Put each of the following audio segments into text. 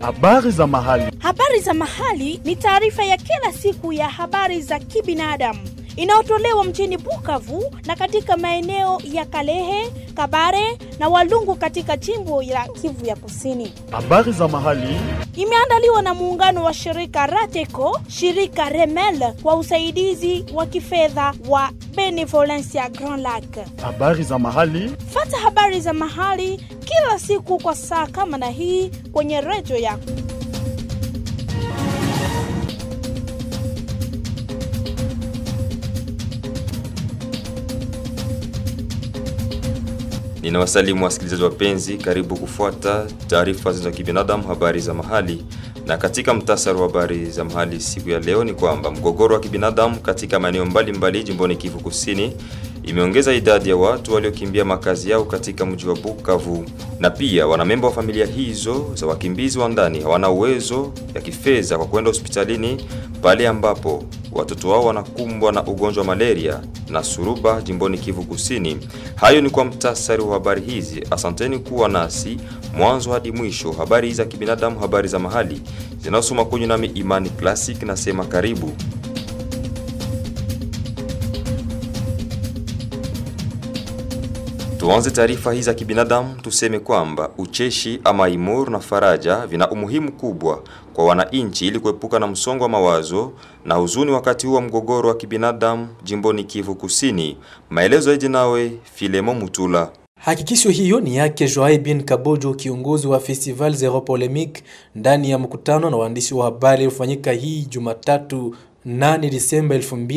Habari za mahali. Habari za mahali ni taarifa ya kila siku ya habari za kibinadamu inayotolewa mjini Bukavu na katika maeneo ya Kalehe, Kabare na Walungu katika jimbo la Kivu ya Kusini. Habari za mahali. Imeandaliwa na muungano wa shirika Rateco, shirika Remel kwa usaidizi wa kifedha wa Benevolencia Grand Lac. Habari za mahali. Fata habari za mahali kila siku kwa saa kama na hii kwenye redio yako. Ninawasalimu wasikilizaji wapenzi, karibu kufuata taarifa za kibinadamu, habari za mahali. Na katika mtasari wa habari za mahali siku ya leo ni kwamba mgogoro wa kibinadamu katika maeneo mbalimbali jimboni Kivu Kusini imeongeza idadi ya watu waliokimbia makazi yao katika mji wa Bukavu, na pia wanamemba wa familia hizo za wakimbizi wa ndani hawana uwezo ya kifedha kwa kwenda hospitalini pale ambapo watoto wao wanakumbwa na ugonjwa wa malaria na suruba jimboni Kivu Kusini. Hayo ni kwa mtasari wa habari hizi. Asanteni kuwa nasi mwanzo hadi mwisho. Habari za kibinadamu, habari za mahali zinasoma kwenye nami Imani Classic, nasema karibu. Tuanze taarifa hii za kibinadamu, tuseme kwamba ucheshi ama imur na faraja vina umuhimu kubwa kwa wananchi ili kuepuka na msongo wa mawazo na huzuni wakati huu wa mgogoro wa kibinadamu jimboni Kivu Kusini. Maelezo zaidi nawe Filemo Mutula. Hakikisho hiyo ni yake Joai bin Kabojo, kiongozi wa Festival Zero Polemique, ndani ya mkutano na waandishi wa habari uliofanyika hii Jumatatu 8 Disemba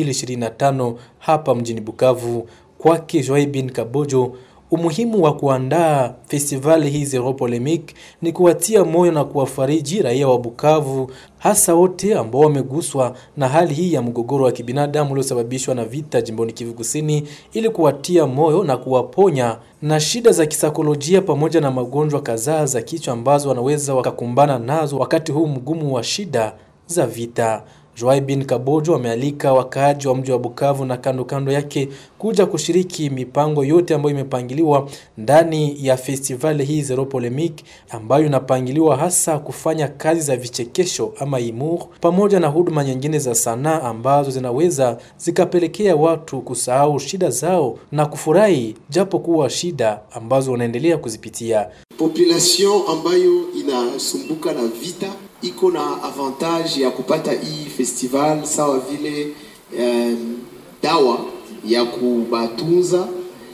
2025 hapa mjini Bukavu. Kwake Joai bin Kabojo, umuhimu wa kuandaa festivali hii Zero Polemique ni kuwatia moyo na kuwafariji raia wa Bukavu, hasa wote ambao wameguswa na hali hii ya mgogoro wa kibinadamu uliosababishwa na vita jimboni Kivu Kusini, ili kuwatia moyo na kuwaponya na shida za kisaikolojia pamoja na magonjwa kadhaa za kichwa ambazo wanaweza wakakumbana nazo wakati huu mgumu wa shida za vita. Joai bin Kabojo amealika wakaaji wa mji wa Bukavu na kando kando yake kuja kushiriki mipango yote ambayo imepangiliwa ndani ya festivali hii Zero Polemique ambayo inapangiliwa hasa kufanya kazi za vichekesho ama humour pamoja na huduma nyingine za sanaa ambazo zinaweza zikapelekea watu kusahau shida zao na kufurahi japo kuwa shida ambazo wanaendelea kuzipitia. Population ambayo inasumbuka na vita iko na avantage ya kupata hii festival sawa vile um, dawa ya kubatunza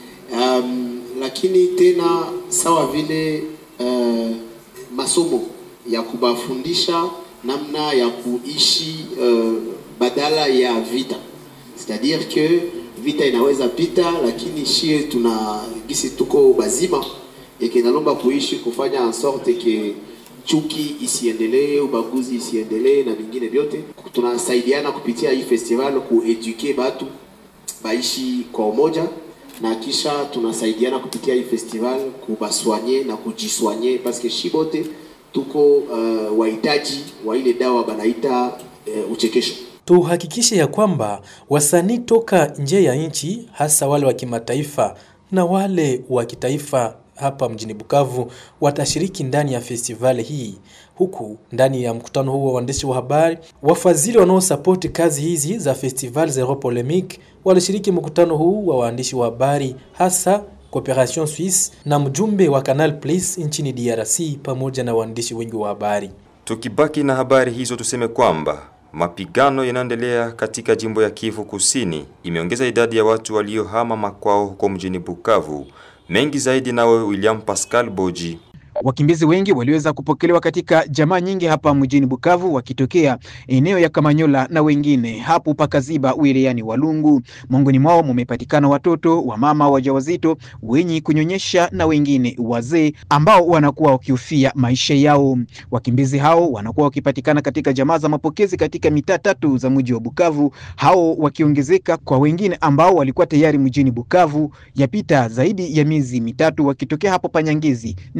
um, lakini tena sawa vile uh, masomo ya kubafundisha namna ya kuishi uh, badala ya vita c'est-à-dire que vita inaweza pita, lakini shie tuna gisi tuko bazima ikinalomba kuishi kufanya en sorte que chuki isiendelee, ubaguzi isiendelee na vingine vyote. Tunasaidiana kupitia hii festival kueduke batu baishi kwa umoja, na kisha tunasaidiana kupitia hii festival kubaswanye na kujiswanye, paske shibote tuko uh, wahitaji wa ile dawa banaita uh, uchekesho. Tuhakikishe ya kwamba wasanii toka nje ya nchi, hasa wale wa kimataifa na wale wa kitaifa hapa mjini Bukavu watashiriki ndani ya festivali hii. Huku ndani ya mkutano huu wa waandishi wa habari, wafadhili wanaosapoti kazi hizi za Festival Zero Polemique walishiriki mkutano huu wa waandishi wa habari, hasa Cooperation Suisse na mjumbe wa Canal Plus nchini DRC pamoja na waandishi wengi wa habari. Tukibaki na habari hizo, tuseme kwamba mapigano yanaendelea katika jimbo ya Kivu Kusini imeongeza idadi ya watu waliohama makwao huko mjini Bukavu. Mengi zaidi nawe William Pascal Boji. Wakimbizi wengi waliweza kupokelewa katika jamaa nyingi hapa mjini Bukavu wakitokea eneo ya Kamanyola na wengine hapo Pakaziba wilayani Walungu. Miongoni mwao mumepatikana watoto wa mama wajawazito wenye kunyonyesha na wengine wazee ambao wanakuwa wakihofia maisha yao. Wakimbizi hao wanakuwa wakipatikana katika jamaa za mapokezi katika mitaa tatu za mji wa Bukavu, hao wakiongezeka kwa wengine ambao walikuwa tayari mjini Bukavu yapita zaidi ya miezi mitatu wakitokea hapo Panyangizi na wengine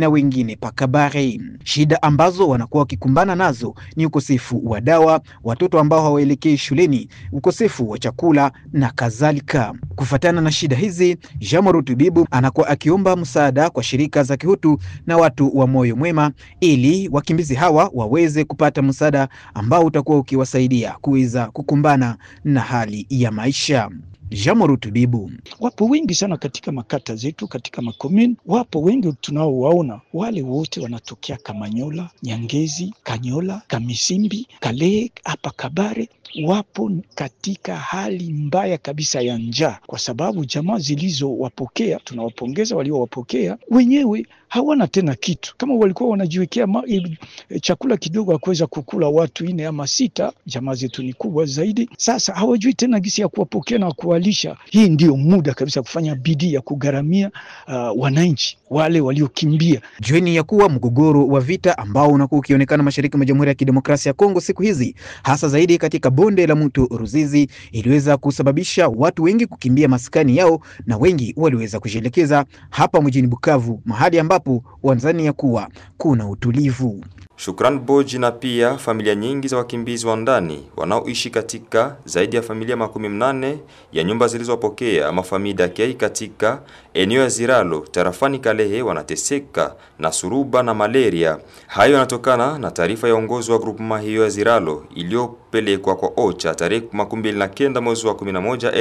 wengine pakabare. Shida ambazo wanakuwa wakikumbana nazo ni ukosefu wa dawa, watoto ambao hawaelekei shuleni, ukosefu wa chakula na kadhalika. Kufatana na shida hizi, Jean Tubibu anakuwa akiomba msaada kwa shirika za kihutu na watu wa moyo mwema ili wakimbizi hawa waweze kupata msaada ambao utakuwa ukiwasaidia kuweza kukumbana na hali ya maisha. Jean Tubibu wapo wengi sana katika makata zetu, katika makomini, wapo wengi tunaowaona, wale wote wanatokea Kamanyola, Nyangezi, Kanyola, Kamisimbi, Kalehe, hapa Kabare wapo katika hali mbaya kabisa ya njaa, kwa sababu jamaa zilizowapokea, tunawapongeza waliowapokea, wenyewe hawana tena kitu. Kama walikuwa wanajiwekea ma, e, chakula kidogo ya kuweza kukula watu ine ama sita, jamaa zetu ni kubwa zaidi. Sasa hawajui tena gisi ya kuwapokea na kuwalisha. Hii ndio muda kabisa kufanya bidii ya kugharamia uh, wananchi wale waliokimbia. Jueni ya kuwa mgogoro wa vita ambao unakuwa ukionekana mashariki mwa Jamhuri ya Kidemokrasia ya Kongo siku hizi, hasa zaidi katika bonde la mto Ruzizi, iliweza kusababisha watu wengi kukimbia maskani yao na wengi waliweza kujielekeza hapa mjini Bukavu, mahali ambapo wanzani ya kuwa kuna utulivu. Shukran Boji na pia familia nyingi za wakimbizi wa ndani wanaoishi katika zaidi ya familia makumi mnane ya nyumba zilizopokea mafamii dakei katika eneo ya Ziralo tarafani Kalehe wanateseka na suruba na malaria. Hayo yanatokana na taarifa ya uongozi wa grupema hiyo ya Ziralo iliyopelekwa kwa OCHA tarehe 29 mwezi wa 11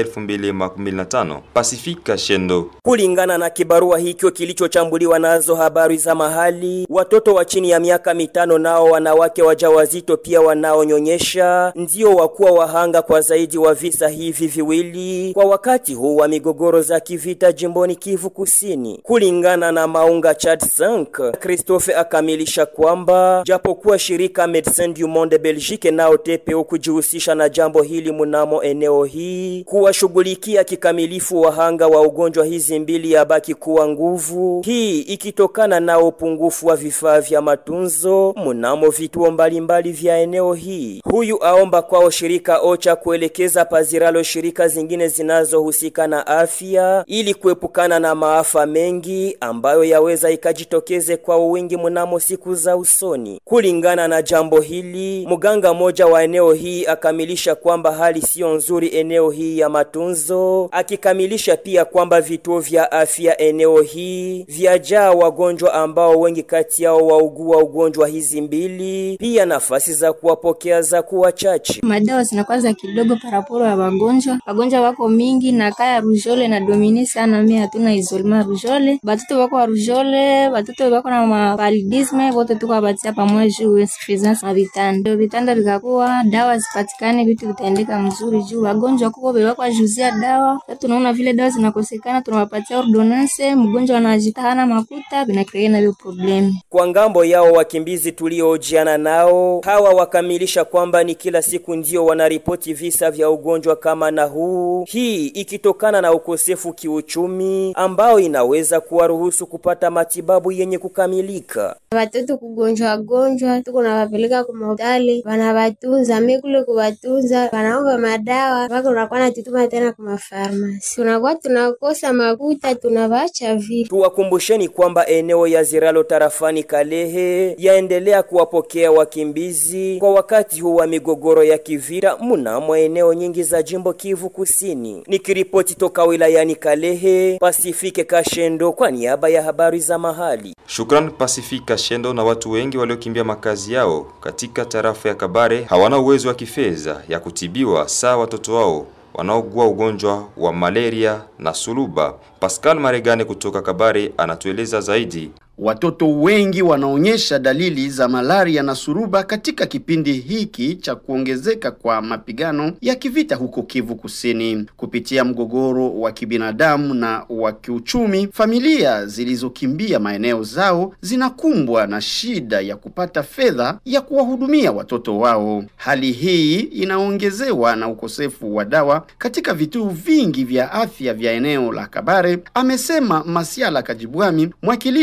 2025. Pasifika Shendo. Kulingana na kibarua hicho kilichochambuliwa nazo habari za mahali, watoto wa chini ya miaka mitano nao wanawake wajawazito pia wanaonyonyesha ndio wakuwa wahanga kwa zaidi wa visa hivi viwili kwa wakati huu wa migogoro za kivita jimboni Kivu Kusini. Kulingana na Maunga Chad 5, Christophe akamilisha kwamba japokuwa shirika Medecins du Monde Belgique nao TPO kujihusisha na jambo hili mnamo eneo hii kuwashughulikia kikamilifu wahanga wa ugonjwa hizi mbili yabaki kuwa nguvu, hii ikitokana na upungufu wa vifaa vya matunzo mnamo vituo mbalimbali vya eneo hii. Huyu aomba kwao shirika OCHA kuelekeza paziralo shirika zingine zinazohusika na afya ili kuepukana na maafa mengi ambayo yaweza ikajitokeze kwa wingi mnamo siku za usoni. Kulingana na jambo hili, mganga mmoja wa eneo hii akamilisha kwamba hali siyo nzuri eneo hii ya matunzo, akikamilisha pia kwamba vituo vya afya eneo hii vyajaa wagonjwa ambao wengi kati yao waugua ugonjwa hizi mbili, pia nafasi za kuwapokea za kuwa chache. Madawa zinakuwa za kidogo paraporo ya wagonjwa, wagonjwa wako mingi na kaya rujole na domini sana, mimi hatuna isolema rujole, batoto wako wa rujole, batoto wako na mapalidisme, wote tuko abatia pamoja juu insuffisance na vitanda. Vitanda vikakuwa dawa zipatikane, vitu vitaendeka mzuri juu wagonjwa kuko bewakwa juzia dawa. Sasa tunaona vile dawa zinakosekana, tunawapatia ordonance, mgonjwa anajitahana makuta, vinakrea na hiyo problem. Kwa ngambo yao wakimbizi tuliojiana nao hawa wakamilisha kwamba ni kila siku ndio wanaripoti visa vya ugonjwa kama na huu, hii ikitokana na ukosefu kiuchumi ambao inaweza kuwaruhusu kupata matibabu yenye kukamilika. Watoto kugonjwa gonjwa, tuko nawapeleka kwa hospitali, wanawatunza mi kule kuwatunza, wanaomba madawa mpaka unakuwa natutuma tena kwa mafarmasi, tunakuwa tunakosa makuta, tunawaacha vile. Tuwakumbusheni kwamba eneo ya Ziralo tarafani Kalehe yaendelea kuwapokea wakimbizi kwa wakati huu wa migogoro ya kivita mnamo eneo nyingi za jimbo Kivu Kusini. Nikiripoti toka wilayani Kalehe, Pasifike Kashendo kwa niaba ya habari za mahali. Shukran Pasifika Shendo. Na watu wengi waliokimbia makazi yao katika tarafa ya Kabare hawana uwezo wa kifedha ya kutibiwa saa watoto wao wanaogua ugonjwa wa malaria na suluba. Pascal Maregane kutoka Kabare anatueleza zaidi. Watoto wengi wanaonyesha dalili za malaria na suruba katika kipindi hiki cha kuongezeka kwa mapigano ya kivita huko Kivu Kusini. Kupitia mgogoro wa kibinadamu na wa kiuchumi, familia zilizokimbia maeneo zao zinakumbwa na shida ya kupata fedha ya kuwahudumia watoto wao. Hali hii inaongezewa na ukosefu wa dawa katika vituo vingi vya afya vya eneo la Kabare, amesema Masiala Kajibwami, mwakilishi wa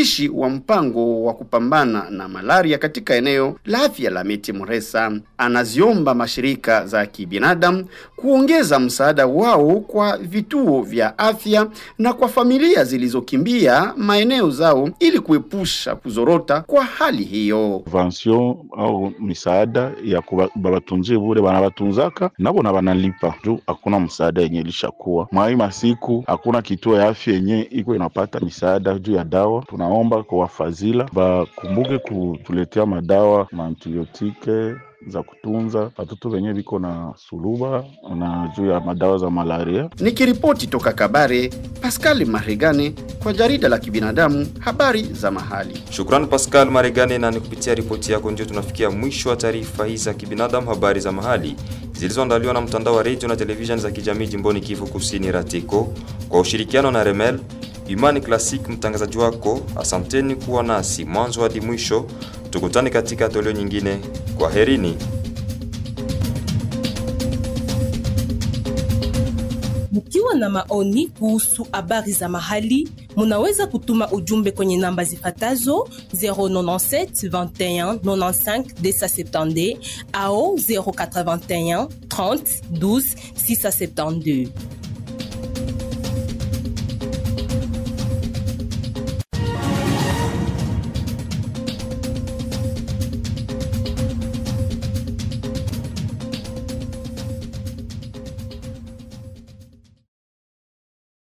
wa mpango wa kupambana na malaria katika eneo la afya la Miti Muresa. Anaziomba mashirika za kibinadamu kuongeza msaada wao kwa vituo vya afya na kwa familia zilizokimbia maeneo zao ili kuepusha kuzorota kwa hali hiyo. Subvention au misaada ya babatunzie bure banabatunzaka nabo na banalipa juu hakuna msaada yenye ilishakuwa mwai masiku, hakuna kituo ya afya yenye iko inapata misaada juu ya dawa. Tunaomba kwa wafadhila bakumbuke kutuletea madawa maantibiotike za kutunza watoto wenye viko na suluba na juu ya madawa za malaria. Nikiripoti toka Kabare, Pascal Maregane kwa jarida la kibinadamu habari za mahali. Shukrani Pascal Maregane, na ni kupitia ripoti yako ndio tunafikia mwisho wa taarifa hii za kibinadamu habari za mahali zilizoandaliwa na mtandao wa redio na televisheni za kijamii jimboni Kivu Kusini Ratiko kwa ushirikiano na Remel Imani Classic, mtangazaji wako. Asanteni kuwa nasi mwanzo hadi mwisho. Tukutane katika toleo nyingine. Kwa herini. Mkiwa na maoni kuhusu habari za mahali, munaweza kutuma ujumbe kwenye namba zifatazo 097 21 95 270 au 081 30 12 672.